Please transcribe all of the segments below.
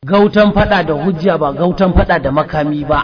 gautan fada da hujja ba gautan fada da makami ba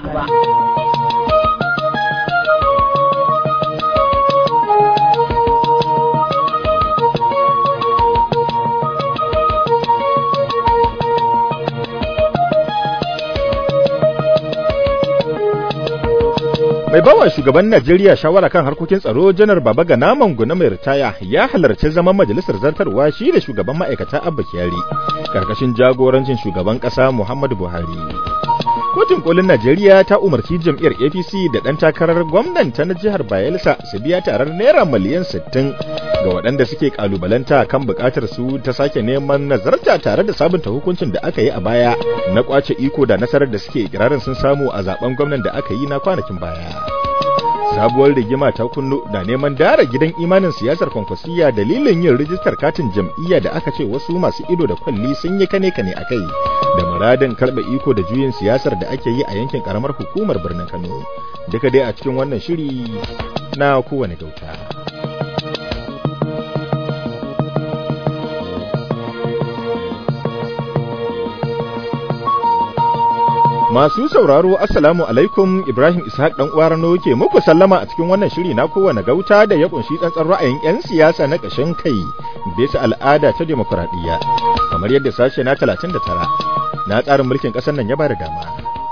mai bawa shugaban Najeriya shawara kan harkokin tsaro janar Baba Gana Manguna mai ritaya ya halarci zaman majalisar zartarwa shi da shugaban ma'aikata Abba Kyari karkashin jagorancin shugaban kasa Muhammadu Buhari. Kotun kolin Najeriya ta umarci jam'iyyar APC da ɗan takarar gwamnanta na jihar Bayelsa su biya tarar naira miliyan 60 ga waɗanda suke kalubalanta kan buƙatar su ta sake neman nazarta tare da sabunta hukuncin da aka yi a baya na kwace iko da nasarar da suke ikirarin sun samu a zaben gwamnan da aka yi na kwanakin baya. sabuwar rigima ta kunno da neman dara gidan imanin siyasar kwankwasiya dalilin yin rijistar katin jam'iyya da aka ce wasu masu ido da kwalli sun yi kane kane a kai da muradin karɓe iko da juyin siyasar da ake yi a yankin karamar hukumar birnin kano duka dai a cikin wannan shiri na kowane gauta Masu sauraro Assalamu alaikum Ibrahim Ishaq dan uwa Rano ke muku sallama a cikin wannan shiri na kowane gauta da ya kunshi tsantsan ra'ayin 'yan siyasa na ƙashin kai bisa al'ada ta demokuraɗiyya kamar yadda sashe na 39 na tsarin mulkin ƙasar nan ya bada dama.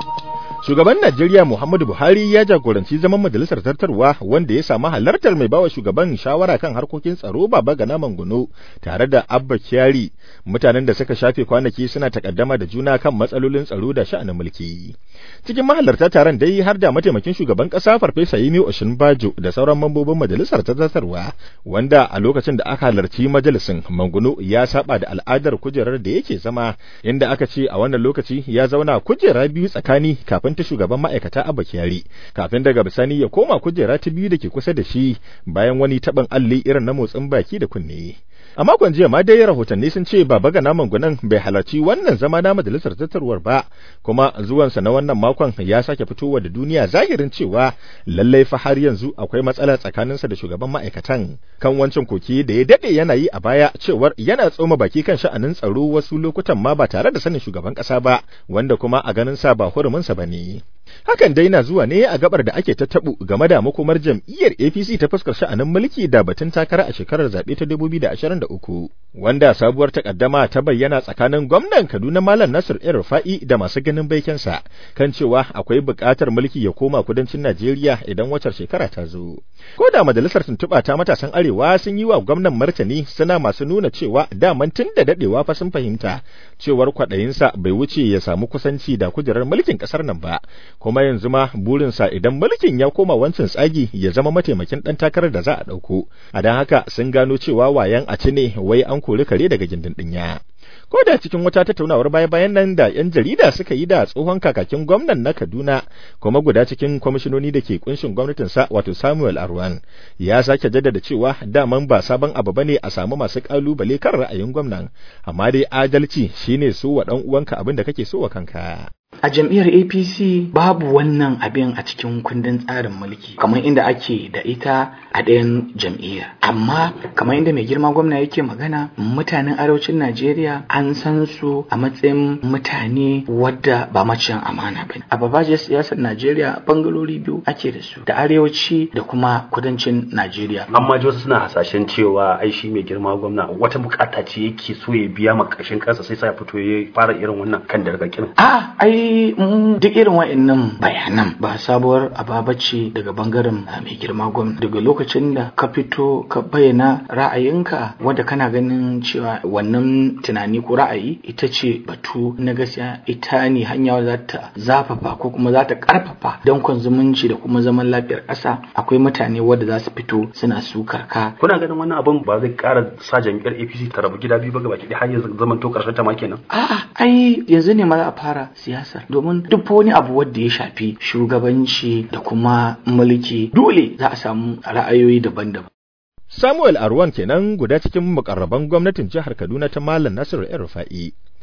Shugaban Najeriya Muhammadu Buhari ya jagoranci zaman majalisar zartarwa wanda ya samu halartar mai bawa shugaban shawara kan harkokin tsaro Baba Gana Manguno tare da Abba Kyari mutanen da suka shafe kwanaki suna takaddama da juna kan matsalolin tsaro da sha'anin mulki. Cikin mahalarta taron dai har da mataimakin shugaban kasa Farfesa Yemi Oshinbajo da sauran mambobin majalisar ta zartarwa wanda a lokacin da aka halarci majalisin Manguno ya saba da al'adar kujerar da yake zama inda aka ce a wannan lokaci ya zauna kujera biyu tsakani kafin ta shugaban ma'aikata Abba Kyari kafin daga bisani ya koma kujera ta biyu da ke kusa da shi bayan wani taɓin alli irin na motsin baki da kunne. A makon jiya ma dai rahotanni sun ce Baba Gana Mangunan bai halarci wannan zama na majalisar tattarwar ba, kuma zuwansa na wannan makon ya sake fitowa da duniya zahirin cewa lallai fa har yanzu akwai matsala tsakaninsa da shugaban ma'aikatan kan wancan koki da ya dade yana yi a baya cewar yana tsoma baki kan sha'anin tsaro wasu lokutan ma ba tare da sanin shugaban ƙasa ba, wanda kuma a ganin sa ba huruminsa ba ne. Hakan dai na zuwa ne a gabar da ake tattabu game da makomar jam'iyyar APC ta fuskar sha'anin mulki da batun takara a shekarar zaɓe ta 2023 wanda sabuwar takaddama ta bayyana tsakanin gwamnan Kaduna Malam Nasir El Rufa'i da masu ganin baikensa kan cewa akwai buƙatar mulki ya koma kudancin Najeriya idan wacar shekara ta zo. Ko da majalisar tuntuɓa ta matasan Arewa sun yi wa gwamnan martani suna masu nuna cewa daman tun da daɗewa fa sun fahimta cewar kwaɗayinsa bai wuce ya samu kusanci da kujerar mulkin ƙasar nan ba. kuma yanzu ma burinsa idan mulkin ya koma wancan tsagi ya zama mataimakin ɗan takarar da za a ɗauko a don haka sun gano cewa wayan a ci ne wai an kori kare daga gindin ɗinya. ko da cikin wata tattaunawar baya-bayan nan da 'yan jarida suka yi da tsohon kakakin gwamnan na Kaduna kuma guda cikin kwamishinoni da ke kunshin gwamnatinsa wato Samuel Arwan ya sake jaddada cewa daman ba sabon abu bane a samu masu kalubale kan ra'ayin gwamnan amma dai adalci shine so wa dan uwanka abin da kake so wa kanka A jam'iyyar APC babu wannan abin a cikin kundin tsarin mulki kamar inda ake da ita a ɗayan jam'iyyar. Amma kamar inda mai girma gwamna yake magana mutanen arewacin Najeriya an san su a matsayin mutane wadda ba maciyan amana ba. A babajiyar siyasar Najeriya bangarori biyu ake da su da arewaci da kuma kudancin Najeriya. Amma ji wasu suna hasashen cewa ai shi mai girma gwamna wata bukata ce yake so ya biya ma ƙarshen kansa sai sa ya fito ya fara irin wannan kan dargakin. A ai duk irin wa'annan bayanan ba sabuwar ababa ce daga bangaren mai girma gwamna daga lokacin da ka fito ka bayyana ra'ayinka wanda kana ganin cewa wannan tunani ko ra'ayi ita ce batu na gaskiya ita ne hanya za ta zafafa ko kuma za ta karfafa dankon zumunci da kuma zaman lafiyar ƙasa akwai mutane wadda za su fito suna sukar ka kuna ganin wannan abin ba zai ƙara sa jam'iyyar APC ta rabu gida biyu ba gaba ki har yanzu zaman to karshen ta ma kenan a'a ai yanzu ne ma za a fara siyasa domin duk wani abu wanda ya shafi shugabanci da kuma mulki dole za a samu ra'ayoyi daban-daban. Samuel Arwan kenan guda cikin mukarraban gwamnatin jihar Kaduna ta Malam Nasiru El Rufa'i.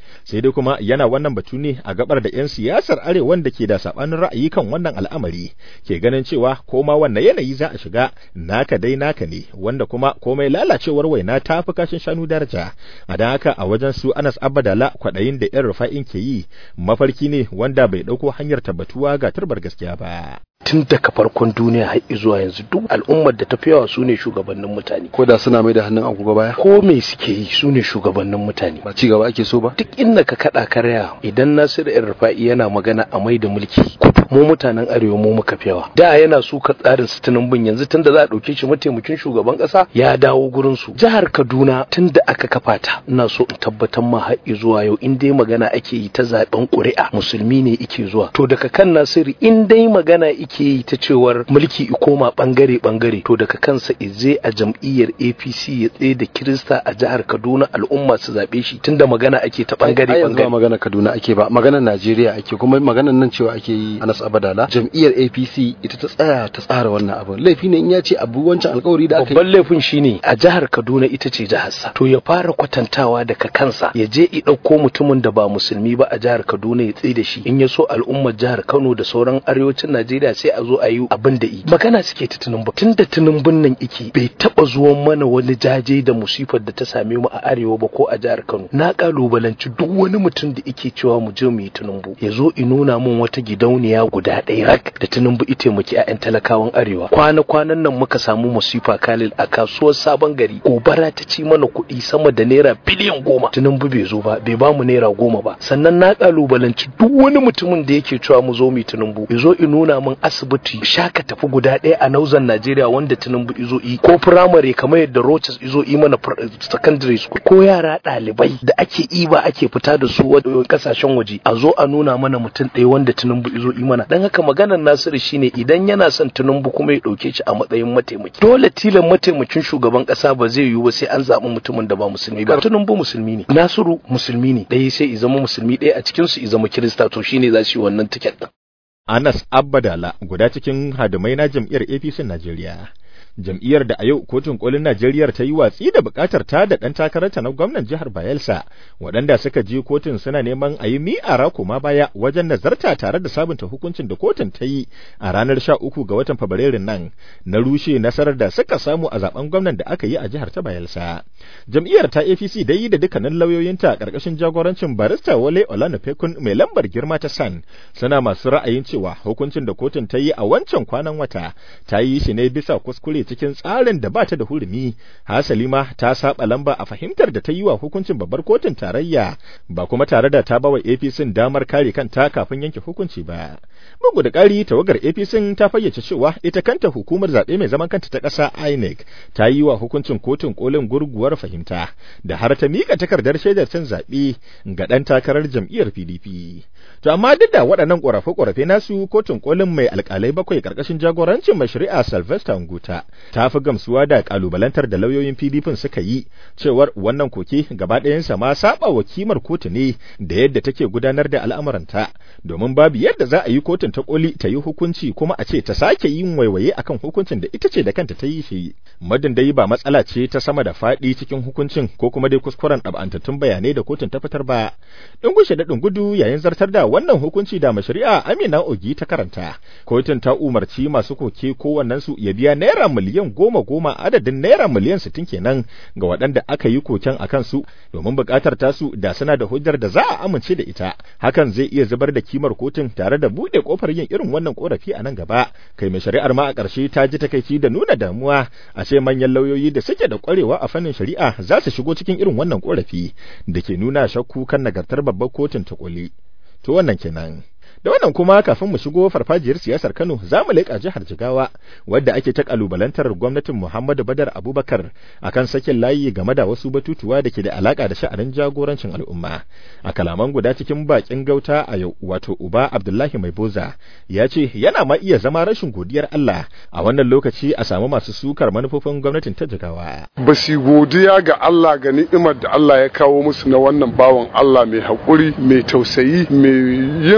sai dai kuma yana wannan batu ne a gabar da 'yan siyasar arewan da ke da sabanin ra'ayi kan wannan al'amari ke ganin cewa koma wannan yanayi za a shiga naka dai naka ne wanda kuma komai lalacewar waina ta fi kashin shanu daraja a don haka a wajen su anas abadala kwaɗayin da 'yan rufa'in ke yi mafarki ne wanda bai ɗauko hanyar tabbatuwa ga turbar gaskiya ba tun daga farkon duniya har zuwa yanzu duk al'ummar da ta fi yawa su ne shugabannin mutane ko da suna mai da hannun agogo baya ko me suke yi su ne shugabannin mutane ba ci gaba ake so ba duk inda ka kada karya idan Nasiru yan rufa'i yana magana a mai da mulki mu mutanen arewa mu muka fi yawa da yana su ka tsarin su bin yanzu tunda za a dauke shi mataimakin shugaban kasa ya dawo gurin su jihar Kaduna tunda aka kafa ta ina so in tabbatar ma har zuwa yau in dai magana ake yi ta zaben ƙuri'a musulmi ne ike zuwa to daga kan Nasiru in dai magana ike yi ta cewar mulki i koma bangare bangare to daga kansa ize a jam'iyyar APC ya tsaye da Kirista a jihar Kaduna al'umma su zabe shi tunda magana ake ta bangare ai yanzu ba bangare magana Kaduna ake ba maganar Najeriya ake kuma maganar nan cewa ake yi Anas Abadala jam'iyyar APC ita ta tsaya ta tsara wannan abu laifi ne in ya ce abu wancan alkawari da aka yi babban laifin shine a jihar Kaduna ita ce jiharsa to ya fara kwatantawa daga kansa ya je i ɗauko mutumin da ba musulmi ba a jihar Kaduna ya tsaye da shi in ya so al'ummar jihar Kano da sauran arewacin Najeriya sai a zo a yi abin da yi magana suke ta Tinubu tun da Tinubun nan iki bai taba zuwan mana wani jaje da musifar da ta same mu a arewa ba ko a jihar Kano na kalubalanci duk wani mutum da ike cewa mu je mu yi Tinubu ya zo i nuna mun wata gidauniya guda ɗaya rak da Tinubu ita taimaki 'ya'yan talakawan arewa kwana kwanan nan muka samu musifa Khalil a kasuwar sabon gari gobara ta ci mana kuɗi sama da naira biliyan goma Tinubu bai zo ba bai ba mu naira goma ba sannan na kalubalanci duk wani mutumin da yake cewa mu zo mu yi Tinubu ya zo i nuna min asibiti shaka tafi guda ɗaya a nauzan Najeriya wanda Tinubu izo yi ko firamare kamar yadda Rochas izo yi mana fir- secondary school ko yara ɗalibai da ake iba ake fita da su wa- kasashen waje a zo a nuna mana mutum ɗaya wanda Tinubu izo yi mana dan haka maganar Nasiru shine idan yana son Tinubu kuma ya ɗauke shi a matsayin mataimaki dole tilan mataimakin shugaban ƙasa ba zai yiwu ba sai an zaɓi mutumin da ba musulmi ba Tinubu musulmi ne Nasiru musulmi ne ɗaya sai i zama musulmi ɗaya a cikin su i zama Kirista to shine za su yi wannan tiket ɗin Anas Abbadala guda cikin hadumai na jam'iyyar APC Najeriya. Jam'iyyar da a yau kotun kolin Najeriya ta yi watsi da bukatar ta da ɗan takararta na gwamnan jihar Bayelsa, waɗanda suka je kotun suna neman a yi mi'ara koma baya wajen nazarta tare da sabunta hukuncin da kotun ta yi a ranar sha uku ga watan Fabrairun nan na rushe nasarar da suka samu a zaben gwamnan da aka yi a jihar ta Bayelsa. Jam'iyyar ta APC dai yi da dukkanin lauyoyinta ƙarƙashin jagorancin barista Wale Olanipekun mai lambar girma ta San suna masu ra'ayin cewa hukuncin da kotun ta yi a wancan kwanan wata ta yi shi ne bisa kuskure cikin tsarin da ba ta da hurumi hasali ma ta saba lamba a fahimtar da ta yi wa hukuncin babbar kotun tarayya ba kuma tare da ta bawa APC damar kare kanta kafin yanke hukunci ba bugu da ƙari tawagar APC ta fayyace cewa ita kanta hukumar zaɓe mai zaman kanta ta ƙasa INEC ta yi wa hukuncin kotun kolin gurguwar fahimta da har ta miƙa takardar shaidar cin zaɓe ga ɗan takarar jam'iyyar PDP to amma duk da waɗannan ƙorafe-ƙorafe nasu kotun kolin mai alƙalai bakwai ƙarƙashin jagorancin mai shari'a Sylvester Nguta ta fi gamsuwa da ƙalubalantar da lauyoyin PDP suka yi cewar wannan koke gaba ɗayansa ma saba wa kimar kotu ne da yadda take gudanar da al'amuranta domin babu yadda za a yi kotun ta koli ta yi hukunci kuma a ce ta sake yin waiwaye akan hukuncin da ita ce da kanta ta yi shi madin dai ba matsala ce ta sama da faɗi cikin hukuncin ko kuma dai kuskuren ɗab'antattun bayanai da kotun ta fitar ba dungushe da dungudu yayin zartar da wannan hukunci da mashari'a Amina Ogi ta karanta kotun ta umarci masu koke kowannen su ya biya naira miliyan goma goma adadin naira miliyan sittin kenan ga waɗanda aka yi koken akan su domin buƙatar tasu da suna da hujjar da za a amince da ita hakan zai iya zubar da kimar kotun tare da buɗe kofar yin irin wannan korafi a nan gaba kai mai shari'ar ma a ƙarshe ta ji takaici da nuna damuwa a ce manyan lauyoyi da suke da ƙwarewa a fannin shari'a za su shigo cikin irin wannan korafi da ke nuna shakku kan nagartar babbar kotun ta koli to wannan kenan da wannan kuma kafin mu shigo farfajiyar siyasar Kano za mu leƙa jihar Jigawa wadda ake ta kalubalantar gwamnatin Muhammadu Badar Abubakar akan sakin layi game da wasu batutuwa da ke da alaka da sha'anin jagorancin al'umma a kalaman guda cikin bakin gauta a yau wato Uba Abdullahi Mai Boza ya ce yana ma iya zama rashin godiyar Allah a wannan lokaci a samu masu sukar manufofin gwamnatin ta Jigawa ba su godiya ga Allah ga ni'imar da Allah ya kawo musu na wannan bawan Allah mai haƙuri mai tausayi mai yin abu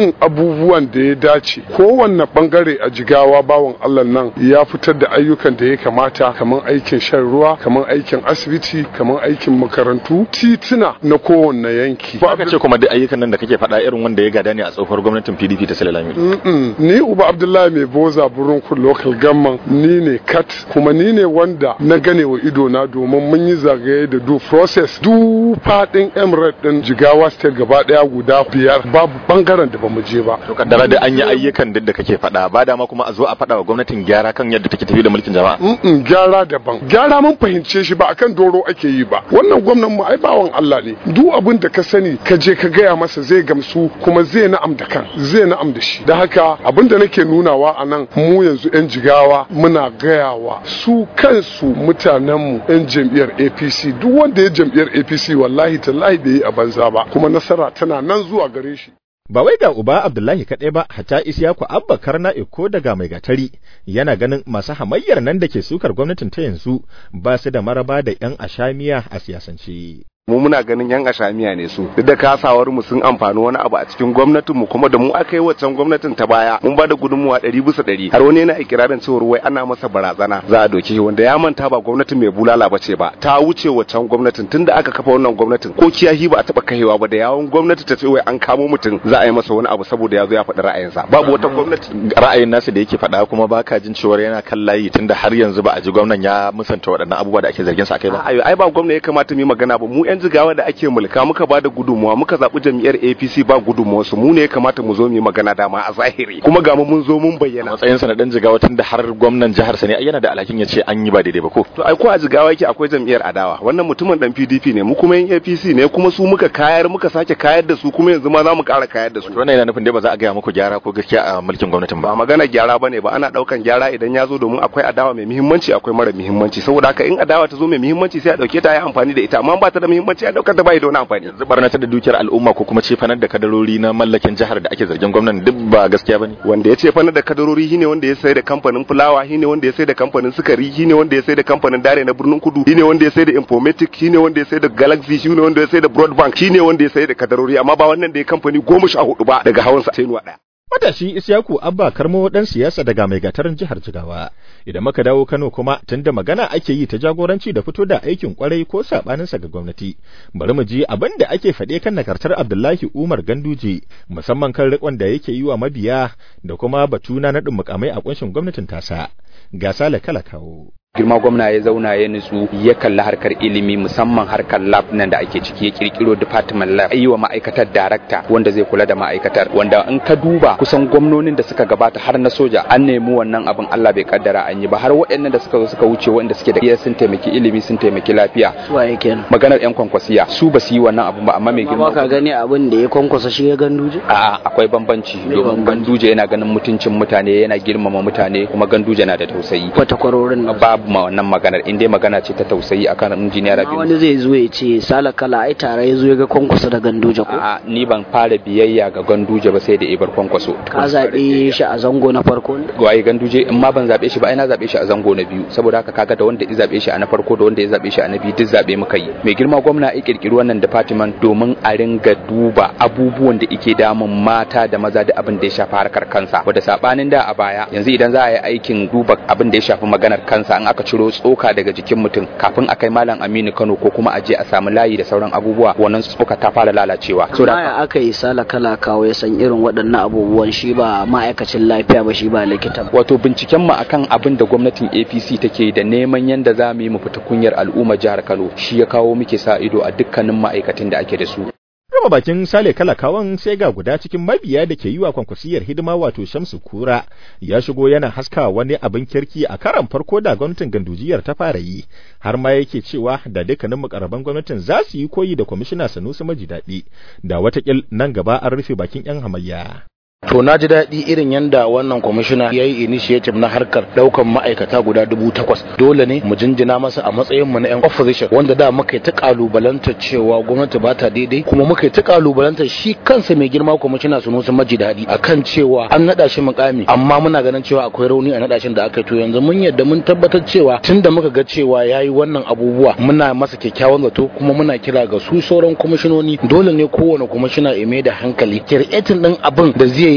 abubuwan da ya dace kowanne bangare a jigawa bawan Allah nan ya fitar da ayyukan da ya kamata kamar aikin shan ruwa kamar aikin asibiti kamar aikin makarantu tituna na kowanne yanki ba ka ce kuma duk ayyukan nan da kake faɗa irin wanda ya gada ne a tsohuwar gwamnatin PDP ta Sale Lamido Mm-mm. ni uba abdullahi mai boza burin kun local gamman ni ne kat kuma ni ne wanda na gane wa ido na domin mun yi zagaye da du process du fadin emirate din jigawa state gaba daya guda biyar babu bangaren da bamu je ba to kaddara da an yi ayyukan duk da kake faɗa ba dama kuma a zo a faɗa wa gwamnatin gyara kan yadda take tafi da mulkin jama'a Mm-mm, gyara daban gyara mun fahimce shi ba akan doro ake yi ba wannan gwamnan mu ai bawan Allah ne duk abin da ka sani ka je ka gaya masa zai gamsu kuma zai na'am da kan zai na'am da shi da haka abin da nake nunawa a nan mu yanzu yan jigawa muna gayawa su kansu mutanenmu yan jam'iyyar APC duk wanda ya jam'iyyar APC wallahi tallahi bai yi a banza ba kuma nasara tana nan zuwa gare shi ba wai ga uba Abdullahi kaɗai ba hatta Isiyaku Abba Karna Eko daga mai gatari yana ganin masu hamayyar nan da ke sukar gwamnatin ta yanzu ba su da maraba da 'yan ashamiya a siyasance. mu muna ganin yan ashamiya ne su duk da kasawar mu sun amfani wani abu a cikin gwamnatin mu kuma da mu aka yi waccan gwamnatin ta baya mun ba da gudunmuwa ɗari bisa ɗari har wani yana ikirarin cewar wai ana masa barazana za a doke shi wanda ya manta ba gwamnatin mai bulala ba ce ba ta wuce waccan gwamnatin tunda aka kafa wannan gwamnatin ko kiyahi ba a taɓa kaiwa ba da yawon gwamnati ta ce wai an kamo mutum za a yi masa wani abu saboda ya zo ya faɗi ra'ayinsa babu wata gwamnati Ra'ayin nasu da yake faɗa kuma baka jin cewar yana kan layi tunda har yanzu ba a ji gwamnan ya musanta waɗannan abubuwa da ake zargin sa kai ba. ayo ai ba gwamna ya kamata mu yi magana ba mu yan jigawa da ake mulka muka ba da gudunmuwa muka zaɓi jam'iyyar APC ba gudunmuwa su mu ne ya kamata mu zo mu yi magana dama a zahiri kuma ga mu mun zo mun A bayyana matsayinsa na ɗan jigawa tunda har gwamnan jihar sa ne ai yana da alhakin ya ce an yi ba daidai ba ko. to ai ko a jigawa yake akwai jam'iyyar adawa wannan mutumin dan PDP ne mu kuma yan APC ne kuma su muka kayar muka sake kayar da su kuma yanzu ma za mu ƙara kayar da su To wannan yana nufin dai ba za a gaya muku gyara ko gaskiya a mulkin gwamnatin ba ba. magana gyara bane ba ana daukan gyara idan ya zo domin akwai adawa mai muhimmanci akwai mara muhimmanci saboda haka in adawa ta zo mai muhimmanci sai a dauke ta yi amfani da ita amma ba ta da muhimmanci a daukar ta bai da wani amfani Yanzu barnatar da dukiyar al'umma ko kuma cefanar da kadarori na mallakin jihar da ake zargin gwamnan duk ba gaskiya bane. wanda ya ce fana da kadarori shine wanda ya sai da kamfanin fulawa shine wanda ya sai da kamfanin sukari shine wanda ya sai da kamfanin dare na birnin kudu shine wanda ya sai da informatic shine wanda ya sai da galaxy shine wanda ya sai da broadband shine wanda ya sai da kadarori amma ba wannan da ya kamfani goma sha hudu ba daga hawan sa sai nuwa daya Matashi Isyaku Abba Karmo dan siyasa daga mai gatarin jihar Jigawa. Idan muka dawo Kano kuma tunda magana ake yi ta jagoranci da fito da aikin kwarai ko sabaninsa ga gwamnati. Bari mu ji abin da ake faɗe kan nagartar Abdullahi Umar Ganduje musamman kan rikon da yake yi wa mabiya da kuma batu na naɗin mukamai a kunshin gwamnatin tasa. Ga Sale kala kawo. girma gwamna ya zauna ya nutsu ya kalli harkar ilimi musamman harkar lab nan da ake ciki ya kirkiro department lab yi wa ma'aikatar darakta wanda zai kula da ma'aikatar wanda in ka duba kusan gwamnonin da suka gabata har na soja an nemi wannan abin Allah bai kaddara an yi ba har waɗannan da suka zo suka wuce wanda suke da iya sun taimaki ilimi sun taimaki lafiya Suwaye kenan. maganar yan kwankwasiya su ba su yi wannan abin ba amma mai Amma girma ka gani abin da ya kwankwasa shi ya ganduje? A'a akwai bambanci Me domin bambanci? ganduje yana ganin mutuncin mutane yana girmama mutane kuma ganduje na da tausayi Kwata kwarorin nan. babu ma wannan maganar in dai magana ce ta tausayi akan injiniya Amma Rabi wani zai zo ya ce sala kala ai tare ya zo ya ga kwankwasa da ganduje ko? A'a ni ban fara biyayya ga ganduje ba sai da ibar kwankwaso Ka zaɓe shi a zango na farko ne? waye ganduje in ma ban zabe shi ba ai na zabe shi a zango na biyu saboda haka kaga da wanda ya zabe shi a na farko da wanda ya zabe shi a na biyu duk zabe muka yi mai girma gwamna ya kirkiri wannan department domin a ringa duba abubuwan da ike damun mata da maza da abin da ya shafi harkar kansa wanda sabanin da a baya yanzu idan za a yi aikin duba abin da ya shafi maganar kansa an aka ciro tsoka daga jikin mutum kafin a kai malam Aminu Kano ko kuma a je a samu layi da sauran abubuwa wannan tsoka ta fara lalacewa so Amma ya aka yi sala kala kawo ya san irin waɗannan abubuwan shi ba ma'aikacin lafiya ba shi ba likita ba. wato binciken mu akan abin da gwamnatin APC take da neman yanda za mu yi mu fita kunyar al'umma jihar Kano shi ya kawo muke sa ido a dukkanin ma'aikatan da ake da su Rama bakin Sale Kalakawan sai ga guda cikin mabiya da ke yi wa kwankwasiyar hidima wato Shamsu Kura ya shigo yana haska wani abin kirki a karan farko da gwamnatin gandujiyar ta fara yi har ma yake cewa da dukkanin mukarraban gwamnatin za su yi koyi da kwamishina Sanusi Maji daɗi da watakil nan gaba an rufe bakin 'yan hamayya. To na ji daɗi irin yanda wannan kwamishina ya yi initiative na harkar ɗaukan ma'aikata guda dubu takwas. Dole ne mu jinjina masa a matsayin mu na 'yan opposition wanda da muka yi ta kalubalanta cewa gwamnati ba ta daidai kuma muka yi ta kalubalanta shi kansa mai girma kwamishina Sunusi Maji daɗi akan cewa an naɗa shi mukami amma muna ganin cewa akwai rauni a naɗa shi da aka yi to yanzu mun yadda mun tabbatar cewa tunda muka ga cewa ya yi wannan abubuwa muna masa kyakkyawan zato kuma muna kira ga su sauran kwamishinoni dole ne kowane kwamishina ya mai da hankali kirkitin ɗin abin da zai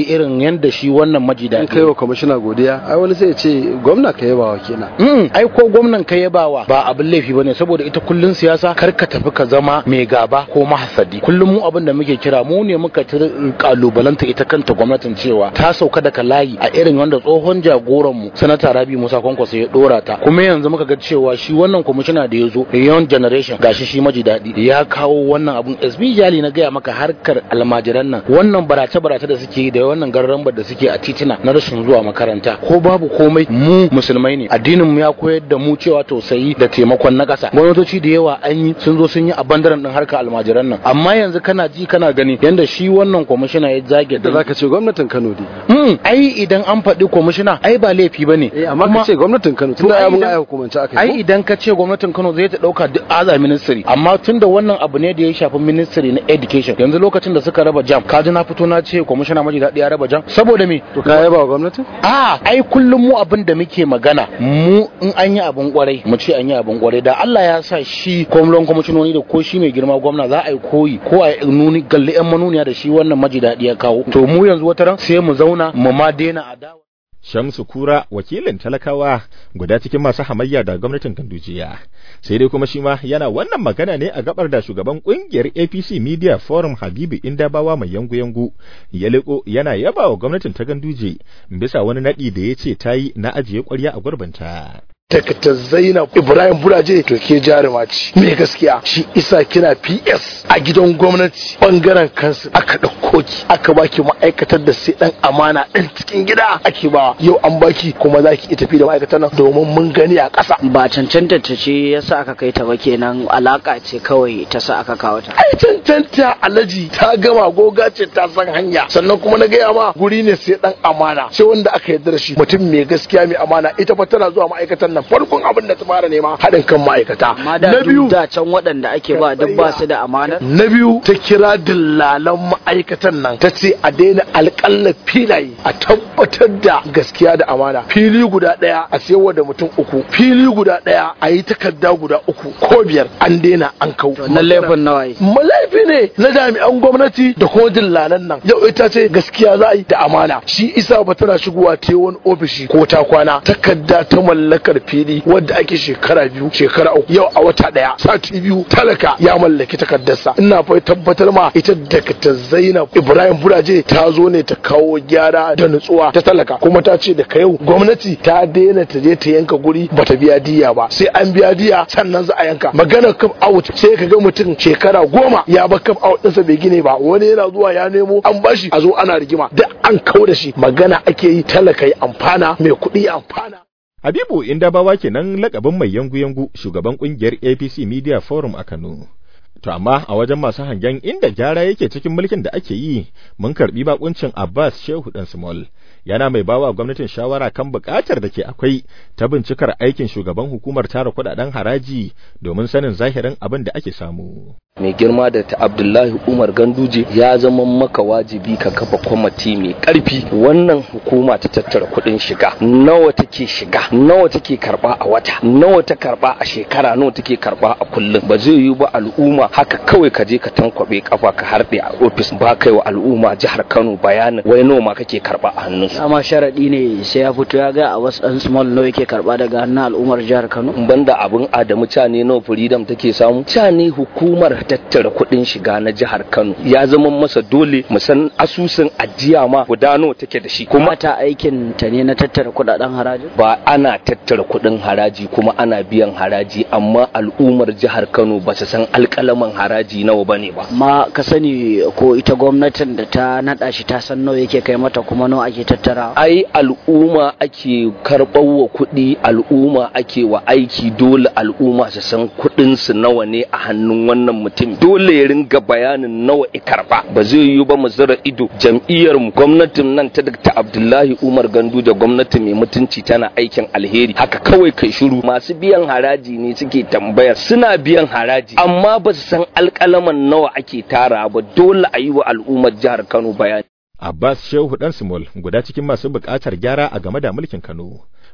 yi irin yanda shi wannan maji in daɗi kai wa kwamishina godiya ai wani sai ya ce gwamna ka yaba wa kenan Mm, ai ko gwamnan ka yabawa ba abin laifi bane saboda ita kullun siyasa kar ka tafi ka zama mai gaba ko mahasadi kullum mu abin da muke kira mu ne muka tir- kalubalanta ita kanta gwamnatin cewa ta sauka daga layi a irin wanda tsohon jagoran mu sanata Rabi Musa Kwankwaso ya dora ta kuma yanzu muka ga cewa shi wannan kwamishina da ya zo young generation gashi shi maji daɗi ya kawo wannan abun SB Jali na gaya maka harkar almajiran nan wannan barace barace da suke yi da wannan garrambar da suke a titina na rashin zuwa makaranta ko babu komai mu musulmai ne addinin mu ya koyar da mu cewa tausayi da taimakon na ƙasa gwamnatoci da yawa an yi sun zo sun yi a bandaran din harkar almajiran nan amma yanzu kana ji kana gani yanda shi wannan kwamishina ya zage da zaka ce gwamnatin Kano dai Mm, ai idan an faɗi kwamishina ai ba laifi bane eh amma ka ce gwamnatin Kano tunda ai ai mun idan- ai hukumance aka ai yi ko? idan ka ce gwamnatin Kano zai ta dauka duk aza ministry amma tunda wannan abu ne da ya shafi ministry na education yanzu lokacin da suka raba jam kaji na fito na ce kwamishina maji daɗi ya raba jam saboda me to ka yaba wa gwamnatin a ai kullum mu abin da muke magana mu in an yi abin kwarai mu ce an yi abin kwarai da Allah ya sa shi kwamlon kwamishinoni da ko shi mai girma gwamna za a yi koyi ko a yi nuni galli yan manuniya da shi wannan maji daɗi ya kawo to mu yanzu wata ran sai mu zauna mu ma daina adawa Shamsu Kura wakilin talakawa guda cikin masu hamayya da gwamnatin Gandujiya. Sai dai kuma shi ma yana wannan magana ne a gabar da shugaban kungiyar APC Media Forum Habibu Indabawa mai yangu-yangu ya leko yana yaba wa gwamnatin ta Ganduje bisa wani nadi da ya ce ta yi na ajiye ƙwarya a gurbinta. Dr. Zainab Ibrahim Buraje to ke jaruma ce. Me gaskiya shi isa kina PS a gidan gwamnati bangaren kansu aka ɗauko ki aka baki ma'aikatar da sai dan amana ɗan cikin gida ake ba yau an baki kuma za ki iya tafi da ma'aikatar nan domin mun gani a ƙasa. ba cancanta ta ce yasa aka kai ta ba kenan alaka ce kawai ta sa aka kawo ta Ai cancanta alaji ta gama goga ce ta san hanya sannan kuma na gaya ma guri ne sai dan amana sai wanda aka yarda da shi mutum mai gaskiya mai amana ita fa tana zuwa ma'aikatar nan farkon abin da ta fara nema haɗin kan ma'aikata. amma da Na biyu duk da can waɗanda ake ba duk ba su da amana Na biyu ta kira dillalan ma'aikatan nan ta ce a daina alƙalla filaye a tabbatar da gaskiya da amana fili guda ɗaya a sayarwa da mutum uku fili guda ɗaya a yi takarda guda uku ko biyar an daina an kau. na laifin nawaye Malaifi ne na jami'an gwamnati da kuma dillalan nan yau ita ce gaskiya za a yi da amana shi isa ba tana shigowa ta wani ofishi ko ta kwana takarda ta mallakar fili wadda ake shekara biyu shekara uku yau a wata daya sati biyu talaka ya mallaki takardarsa ina fa tabbatar ma ita Dr. Zainab Ibrahim Buraje ta zo ne ta kawo gyara da nutsuwa ta talaka kuma ta ce da yau gwamnati ta daina ta je ta yanka guri bata biya diya ba sai an biya diya sannan za a yanka maganar cup out sai ka ga mutum shekara goma ya ba cup out ɗinsa bai gine ba wani yana zuwa ya nemo an bashi a zo ana rigima da an kau da shi magana ake yi talaka ya amfana mai kuɗi ya amfana Habibu Indabawa kenan lakabin mai yangu-yangu shugaban kungiyar APC Media Forum a Kano. To amma a wajen masu hangen inda gyara yake cikin mulkin da ake yi, mun karbi bakuncin Abbas Shehu Dan Small. Yana mai bawa gwamnatin shawara kan bukatar da ke akwai ta bincikar aikin shugaban hukumar tara kudaden haraji domin sanin zahirin abin da ake samu. mai girma da ta abdullahi umar ganduje ya zama maka wajibi ka kafa kwamati mai karfi wannan hukuma ta tattara kudin shiga nawa take shiga nawa take karba a wata nawa ta karba a shekara nawa take karba a kullum ba zai yi ba al'umma haka kawai ka je ka tankwabe kafa ka harɗe a ofis ba kai wa al'umma jihar kano bayanin wai nawa ma kake karba a hannunsu dama sharaɗi ne sai ya fito ya ga a wasu ɗan small nawa yake karɓa daga hannun al'ummar jihar Kano banda abin adamu cane nawa freedom take samu cane hukumar tattara kuɗin shiga na jihar Kano ya zama masa dole mu san asusun ajiya ma guda nawa take da shi kuma ta aikin ta ne na tattara kuɗaɗen haraji ba ana tattara kuɗin haraji kuma ana biyan haraji amma al'ummar jihar Kano ba su san alƙalaman haraji nawa bane ba ma ka sani ko ita gwamnatin da ta naɗa shi ta san nawa yake kai mata kuma nawa ake tattara ai al'umma ake karɓar wa kuɗi al'umma ake wa aiki dole al'umma su san kuɗin su nawa ne a hannun wannan mutum dole ya ringa bayanin nawa i karɓa ba zai yiwu ba mu zira ido jam'iyyar mu gwamnatin nan ta Dr. Abdullahi Umar Gandu da gwamnati mai mutunci tana aikin alheri haka kawai kai shiru masu biyan haraji ne suke tambayar suna biyan haraji amma ba su san alƙalaman nawa ake tara ba dole a yi wa al'ummar jihar Kano bayani Abbas Shehu Dan Simol guda cikin masu buƙatar gyara a game da mulkin Kano.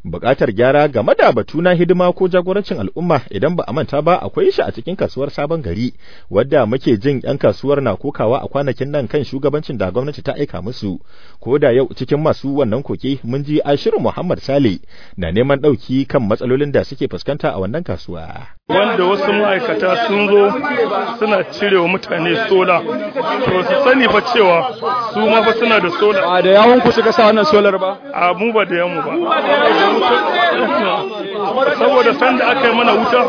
buƙatar gyara game da batu na hidima ko jagorancin al'umma idan ba a manta ba akwai shi a cikin kasuwar sabon gari wadda muke jin 'yan kasuwar na kokawa a kwanakin nan kan shugabancin da gwamnati ta aika musu ko da yau cikin masu wannan koke mun ji ashirin muhammad sale na neman ɗauki kan matsalolin da suke fuskanta a wannan kasuwa wanda wasu ma'aikata sun zo suna cire wa mutane sola to su sani fa cewa su ma fa suna da sola ba da yawon ku suka sa wannan solar ba a mu ba da yamu ba saboda sanda aka yi mana wuta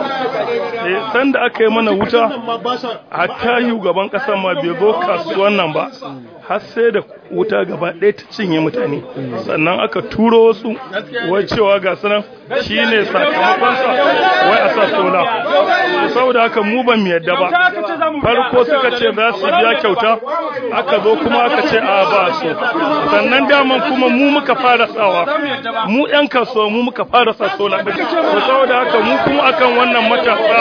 sanda aka yi mana wuta hatta gaban ƙasar ma bai zo kasuwan nan ba har sai da wuta gaba ɗaya ta cinye mutane sannan aka turo wasu wai cewa ga sunan shi ne sakamakonsa wai a sa sola saboda haka mu ban mu yadda ba farko suka ce za su biya kyauta aka zo kuma aka ce a ba so sannan daman kuma mu muka fara sawa mu yan kasuwa mu muka fara sa sola saboda haka mu kuma akan wannan matasa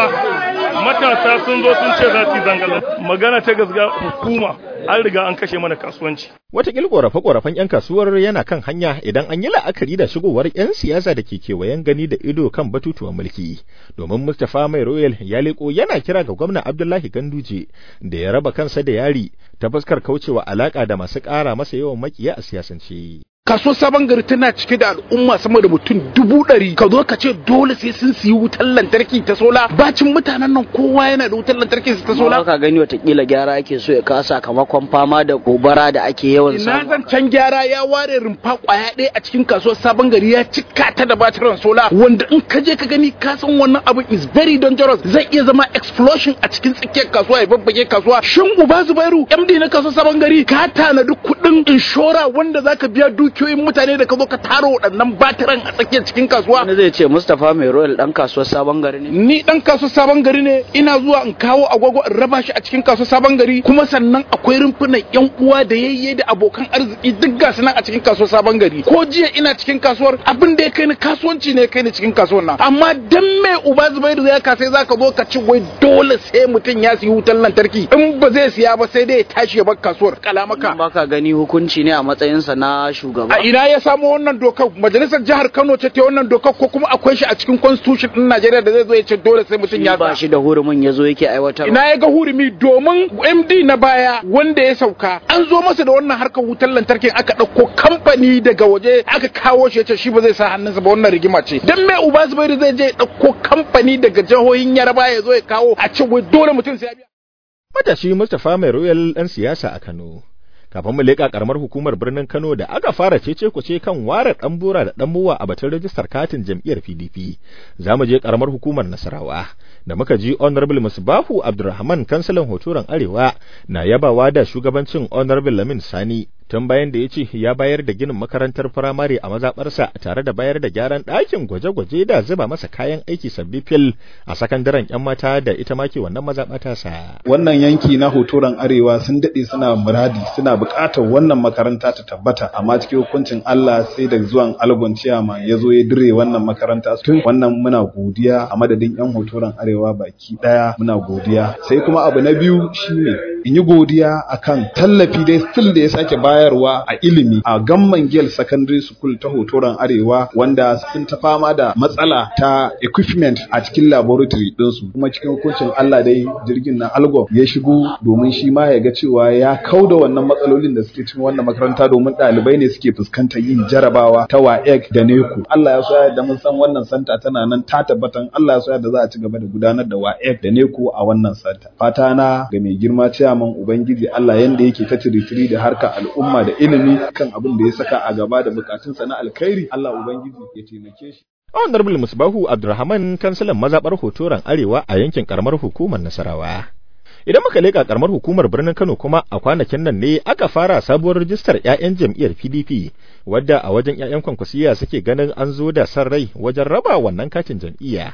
matasa sun zo sun ce za su yi zanga magana ta gaskiya hukuma an riga an kashe mana kasuwanci. Wataƙil ƙorafe-ƙorafen 'yan kasuwar yana kan hanya idan an yi la'akari da shigowar 'yan siyasa da ke kewayen gani da ido kan batutuwan mulki. Domin Mustapha Mai Royal ya leƙo yana kira ga gwamna Abdullahi Ganduje da ya raba kansa da yari ta fuskar kaucewa alaƙa da masu ƙara masa yawan makiya a siyasance. kasuwar sabon gari tana cike da al'umma sama da mutum dubu ɗari ka zo ka ce dole sai sun siyi wutar lantarki ta sola bacin mutanen nan kowa yana da wutar lantarki ta sola ka gani watakila gyara ake so ya kawo sakamakon fama da gobara da ake yawan ina zan can gyara ya ware rumfa kwaya ɗaya a cikin kasuwar sabon gari ya cika ta da batiran sola wanda in ka je ka gani ka san wannan abin is very dangerous zai iya zama explosion a cikin tsakiyar kasuwa ya babbage kasuwa shin uba zubairu md na kasuwar sabon gari ka tanadi kuɗin inshora wanda zaka biya duki dukiyoyin mutane da ka zo ka tara waɗannan batiran a tsakiyar cikin kasuwa. Wani zai ce Mustapha mai Royal ɗan kasuwar sabon gari ne? Ni ɗan kasuwar sabon gari ne ina zuwa in kawo agogo in raba shi a cikin kasuwar sabon gari kuma sannan akwai rumfunan yan uwa da yayye da abokan arziki duk ga nan a cikin kasuwar sabon gari. Ko jiya ina cikin kasuwar abin da ya kai ni kasuwanci ne ya kai ni cikin kasuwar nan. Amma dan me uba Zubairu zai ka sai zaka zo ka ci wai dole sai mutum ya siyi wutar lantarki in ba zai siya ba sai dai ya tashi ya bar kasuwar kalamaka. Baka gani hukunci ne a matsayinsa na shugaba. a ina ya samo wannan dokar majalisar jihar Kano ce ta wannan dokar ko kuma akwai shi a cikin constitution din Najeriya da zai zo ya ce dole sai mutum ya ba shi da hurumin ya zo yake aiwatar ina ya ga hurumi domin MD na baya wanda ya sauka an zo masa da wannan harkar wutar lantarkin aka ɗauko kamfani daga waje aka kawo shi ya ce shi ba zai sa hannunsa ba wannan rigima ce dan me uba Zubairu zai je ɗauko kamfani daga jihohin Yaraba ya zo ya kawo a ce wai dole mutum sai ya biya matashi Mustapha Mai Royal dan siyasa a Kano kafin mu leƙa karamar hukumar birnin Kano da aka fara cece kuce kan ware dan bura da dan muwa a batun rajistar katin jam'iyyar PDP za mu je karamar hukumar Nasarawa da muka ji honorable Musbahu Abdulrahman kansalan hotoran Arewa na yabawa da shugabancin honorable Lamin Sani tun bayan da ya ce ya bayar da ginin makarantar firamare a mazaɓarsa tare da bayar da gyaran ɗakin gwaje-gwaje da zuba masa kayan aiki sabbi fil a sakandaren 'yan mata da ita ma ke wannan mazaɓata sa. Wannan yanki na hotoron arewa sun daɗe suna muradi suna buƙatar wannan makaranta ta tabbata amma cikin hukuncin Allah sai da zuwan algon ciyama ya zo ya dire wannan makaranta tun wannan muna godiya a madadin 'yan hotoron arewa baki ɗaya muna godiya sai kuma abu na biyu shine in yi godiya akan tallafi dai still da ya sake bayarwa a ilimi a gamman gel secondary school ta hotoron arewa wanda sun ta fama da matsala ta equipment a cikin laboratory ɗinsu kuma cikin hukuncin Allah dai jirgin na algo ya shigo domin shi ma ya ga cewa ya kauda wannan matsalolin da suke cikin wannan makaranta domin ɗalibai ne suke fuskantar yin jarabawa ta WAEC da NECO Allah ya so ya da mun san wannan santa tana nan ta tabbatan Allah ya so ya da za a ci gaba da gudanar da WAEC da NECO a wannan santa fata na ga mai girma ciyaman ubangiji Allah yanda yake ta tiritiri da harka al'umma da ilimi kan abin da ya saka a gaba da bukatunsa na alkhairi Allah ubangiji ya taimake shi Honorable Musbahu Abdulrahman kansilan mazabar hotoran Arewa a yankin karamar hukumar Nasarawa. Idan muka leƙa karamar hukumar birnin Kano kuma a kwanakin nan ne aka fara sabuwar rijistar 'ya'yan jam'iyyar PDP wadda a wajen 'ya'yan kwankwasiya suke ganin an zo da san rai wajen raba wannan katin jam'iyya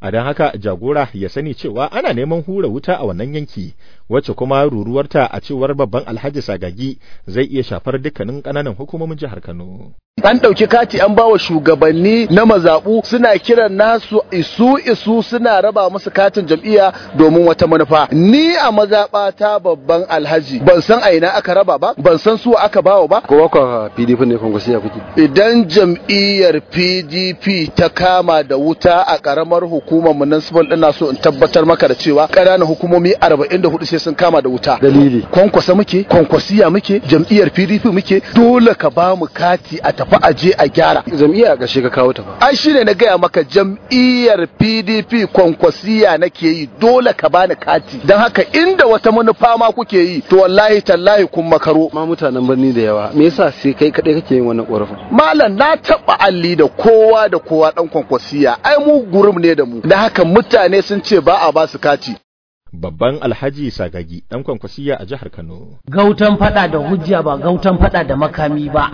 a don haka jagora ya sani cewa ana neman hura wuta a wannan yanki wacce kuma ruruwarta a cewar babban alhaji sagagi zai iya shafar dukkanin ƙananan hukumomin jihar kano an ɗauki kati an bawa shugabanni na mazaɓu suna kiran nasu isu isu suna raba musu katin jam'iyya domin wata manufa ni a mazaɓa ta babban alhaji ban san a ina aka raba ba ban san su aka bawa ba ko ba PDP ne kwankwasiya kuke idan jam'iyyar PDP ta kama da wuta a karamar hukumar municipal ina so in tabbatar maka da cewa ƙananan hukumomi 44 sai sun kama da wuta dalili kwankwasa muke kwankwasiya muke jam'iyyar PDP muke dole ka ba mu kati a tafi aje a gyara jam'iyya a ƙarshe ka kawo ta ba ai shine na gaya maka jam'iyyar PDP kwankwasiya nake yi dole ka bani kati don haka inda wata manufa ma kuke yi to wallahi tallahi kun makaro ma mutanen birni da yawa me yasa sai kai kadai kake yin wannan korafin malam na taba alli da kowa da kowa dan kwankwasiya ai mu gurum ne da mu da haka mutane sun ce ba a ba su kati babban alhaji sagagi dan kwankwasiya a jihar kano gautan fada da hujja ba gautan fada da makami ba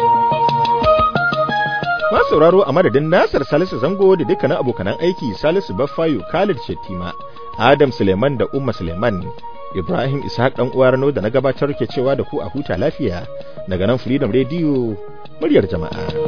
Ma sauraro a madadin Nasir Salisu Zango da dukkanin abokanan aiki Salisu Baffayo Khalid Shettima, Adam Suleiman da Umma Suleiman, Ibrahim Ishaq dan uwar da na gabatar ke cewa da ku a huta lafiya daga nan Freedom Radio muryar jama'a.